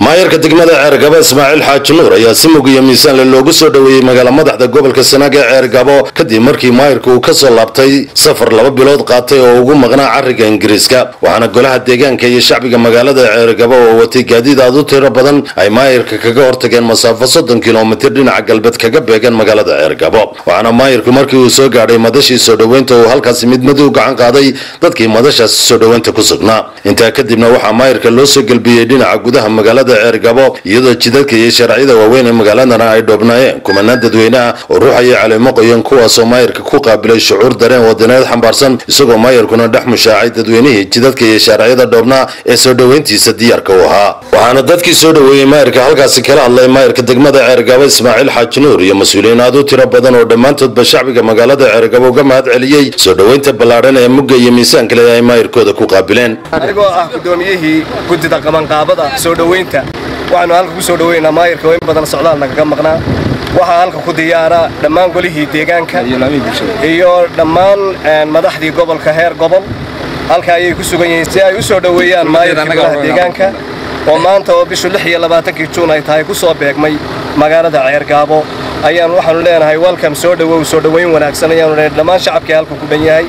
maayarka degmada ceergabo ismaaciil xaaji nuur ayaa si mug iyo miisaanle loogu soo dhoweeyey magaala madaxda gobolka sanaag ee ceergabo kadib markii maayarka uu kasoo laabtay safar laba bilood qaatay oo ugu maqnaa cariga ingiriiska waxaana golaha deegaanka iyo shacbiga magaalada ceergabo oo watay gaadiid aad u tiro badan ay maayarka kaga hortageen masaafo soddon kilomitir dhinaca galbeed kaga beegan magaalada ceergabo waxaana maayarku markii uu soo gaadhay madashii soo dhoweynta uu halkaasi mid mid u gacan qaaday dadkii madashaasi soo dhoweynta ku sugnaa intaa kadibna waxaa maayarka loo soo gelbiyey dhinaca gudaha magaalada ceergabo iyadoo jidadka iyo sharciyada waaweyn ee magaaladana ay dhoobnaayeen kumanaan dadweyneah oo ruuxaya caleemo qoyan kuwaasoo maayarka ku qaabilay shucuur dareen wadaneed xambaarsan isagoo maayarkuna dhex mushaacay dadweynihii jidadka iyo shaarciyada dhoobnaa ee soo dhoweyntiisa diyaarka u ahaa waxaana dadkii soo dhoweeyey maayarka halkaasi kala hadlay maayarka degmada ceergabo ismaaciil xaaji nuur iyo mas-uuliyiin aad u tiro badan oo dhammaantoodba shacbiga magaalada ceergabo uga mahad celiyey soo dhoweynta ballaadhan ee mugga iyo miisaan kale ay maayarkooda ku qaabileen anigoo ah gudoomiyihii guddida qabanqaabada soo dhoweynta waxaanu halka ku soo dhoweynaa maayarka oo in badan socdaal nagaga maqnaa waxaa halka ku diyaara dhammaan golihii deegaanka iyo dhammaan madaxdii gobolka heer gobol halka ayay ku sugan yihiin si ay u soo dhoweeyaan maayarka golaha deegaanka oo maanta oo bishu lix iyo labaatankii juun ay tahay ku soo beegmay magaalada ceergaabo ayaan waxaanu leenahay welcome soo dhowow soo dhoweyn wanaagsan ayaanu leenahay dhammaan shacabkii halka ku dhan yahay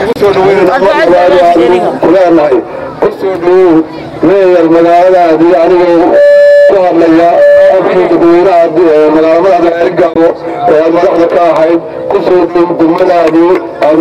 kuleenahay ku soo dhowow meeyar magaaladaadii anigoo ku hadlaya afkii dadweynaha magaalamada ceergaabo ee aad madaxda ka ahayd ku soo dhow degmadaadii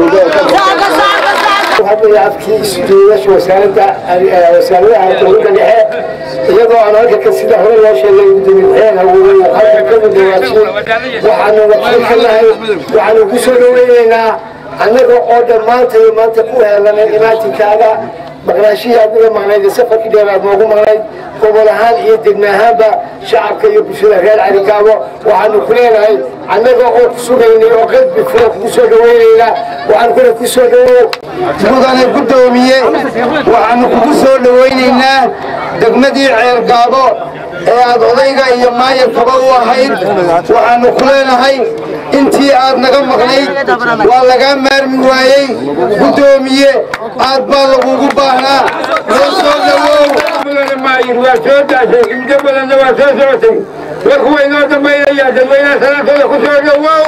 afkii isujeedasha wasaaradda wasaaradaha dowladda dhexe iyadoo aan halka sida hore loo sheegay gudoomiye hawooday halka ka mudawaajiyo waxaanu wakiil ka nahay waxaanu ku soo dhoweynaynaa annaga oo dhammaanta iyo maanta ku heelanay imaatinkaada maqnaashihii adiga maqnayd ee safarkii dheer aad noogu maqnayd gobol ahaan iyo degme ahaanba shacabka iyo bulshada reer carigaabo waxaanu ku leenahay annaga oo ku sugaynay oo qalbi fura kugu soo dhoweynaynaa waxaanu kuna ku soo dhowow mudane gudoomiye waxaanu kugu soo dhowaynaynaa degmadii ceergaabo ee aad odayga iyo maayarkaba u ahayd waxaanu ku leenahay intii aad naga maqnayd waa lagaa maarmi waayey gudoomiye aad baa lagugu baahnaa loo soo dhowow waa soo daashay muddo badanna waa soo socotay warku waa inoo dambaynayaa dadweynaha salaantooda ku soo dhowow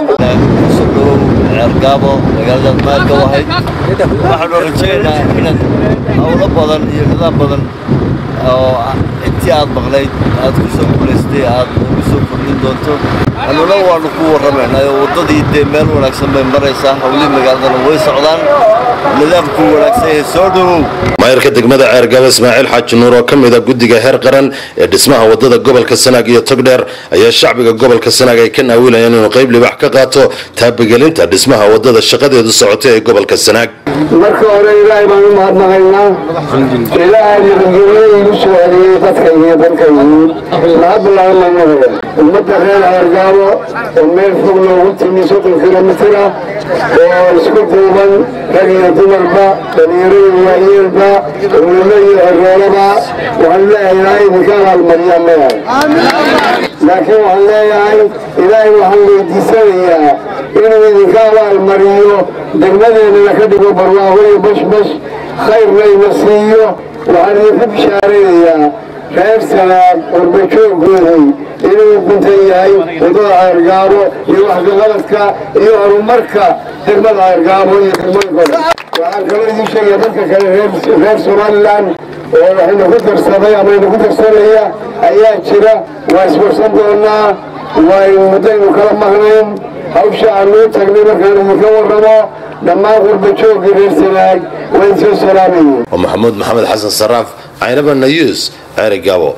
ceergaabo magaaladaad maarka u ahayd waxaanu rajaynaynaa inaad howlo badan iyo nidaam badan oo intii aad maqnayd aad ku soo guulaystay aad ugu soo kordhin doonto annuna waannu ku warramaynaa oo waddadii dee meel wanaagsan bay maraysaa howlihii magaaladana way socdaan nidaamkuu wanaagsan yahay soo dhowow maayarka degmada ceergabo ismaaciil xaaji nuur oo ka mid a guddiga heer qaran ee dhismaha waddada gobolka sanaag iyo togdheer ayaa shacbiga gobolka sanaag ay ka naawilayaan inuu qayb libax ka qaato taabagelinta dhismaha waddada shaqadeedu socotay ee gobolka sanaag marka hore ilaahay baan u mahadnaqaynaa ilaahay nabadgelyo igu soo celiyey dadkaygiiyo dalkaygii laga bilaabanaynaa ummadda reer ceergaabo oo meel fog loogu timi soddon kilomitir ah oo isku duuban rag iyo dumarba dhalinyaro iyo waayeelba culimo iyo xeroolaba waxaan leeyahay ilaahay idinka abaalmariyaan leeyahay laakiin waxaan leeyahay ilaahay waxaan weydiisanayaa inuu idinka abaalmariyo degmadeennana ka dhigo barwaaqo iyo bashbash khayrna ina siiyo waxaan idinku bishaaraynayaa reer sanaag warbajooggoodii inuu guntan yahay waddada ceergaabo iyo waxkaqabadka iyo horumarka degmada ceergaabo iyo degmooyinkooda waxaan kaloo idiin sheegaya dadka kale reer somalilan oo waxayna ku darsaday ama ina ku darsanaya ayaa jira waa iswarsan doonaa waa muddaynu kala maqnayn hawsha aanuu tagnay markaan idinka warramo dhammaan qurbajoogii reer sanaag waa idinsoo salaamayeen waa maxamuud maxamed xasan saraaf caynaba nayuus ceerigabo